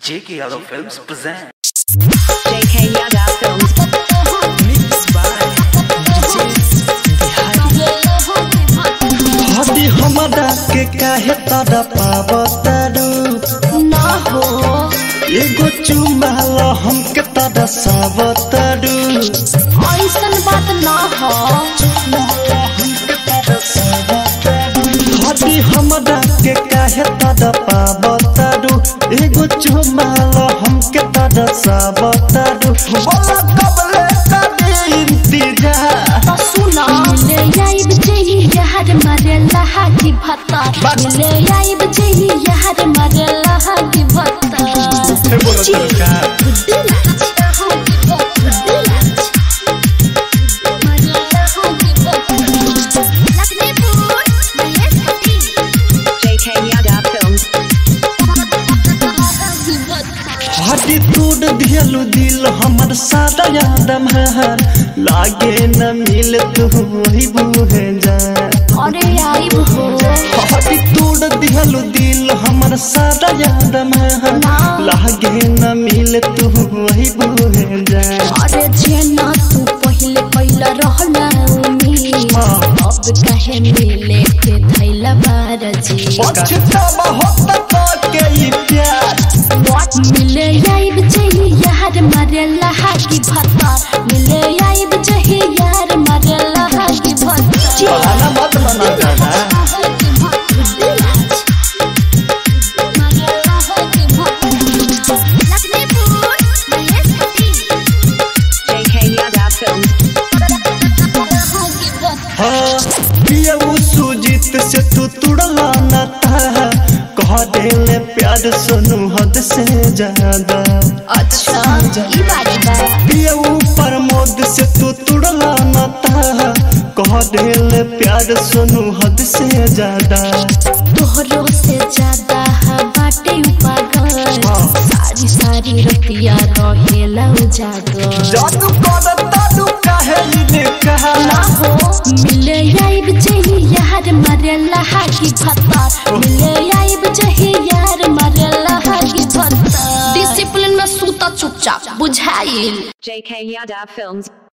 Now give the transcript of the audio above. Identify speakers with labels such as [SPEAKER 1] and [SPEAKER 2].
[SPEAKER 1] J.K. Yadav Films present.
[SPEAKER 2] JK Yada Films.
[SPEAKER 3] हदी हमरा के काहे तड़ा पावतारू
[SPEAKER 2] ना हो
[SPEAKER 3] एगो चुमाल हमके तड़ा सावतारू
[SPEAKER 2] ऐसन बात ना हो
[SPEAKER 3] हदी हमरा के काहे तड़ा पावतारू एगो चुमाल हमके तड़ा सावतारू बोला कबले कभी इंतजार
[SPEAKER 2] तो सुना मिले आइब जेही यार मारे लहा की भत्ता मिले आइब जेही यार मारे लहा की भत्ता
[SPEAKER 3] बोलो तो का
[SPEAKER 2] JK Yada Films.
[SPEAKER 3] हटी तोड़ दियलु दिल हमर सादा यादम है लागे न मिल तू वही बूहे जा
[SPEAKER 2] अरे आइब हो
[SPEAKER 3] हटी तोड़ दियलु दिल हमर सादा यादम है लागे न मिल तू वही बूहे जा
[SPEAKER 2] अरे जेना तू पहले पहला रहना उम्मीद अब कहे मिले के धैला बारजी
[SPEAKER 3] पछतावा होता तो के ई प्यार
[SPEAKER 2] What मिले आइब जही यार मारे लहा की भत्ता मिले आइब जही यार मारे लहा की भत्ता
[SPEAKER 3] बहाना मत बना जाना
[SPEAKER 2] JK Yada Films.
[SPEAKER 3] हाँ पियऊ सुजीत से तू तुड़ला न था कह देले प्यार सुनू हद से ज्यादा
[SPEAKER 2] अच्छा ई बात बा
[SPEAKER 3] पियऊ प्रमोद से तू तुड़ला न था कह देले प्यार सुनू हद से ज्यादा
[SPEAKER 2] तोहरो से ज्यादा हा बाटे पागल सारी सारी रतिया रहेला उजागर
[SPEAKER 3] जादू कर दादू काहे इने कहा
[SPEAKER 2] ना हो मिले आइब जही यार मारे लहा की भत्ता मिले आइब जही यार मारे लहा की भत्ता डिसिप्लिन में सूता चुपचाप बुझाइल
[SPEAKER 4] JK Yada Films.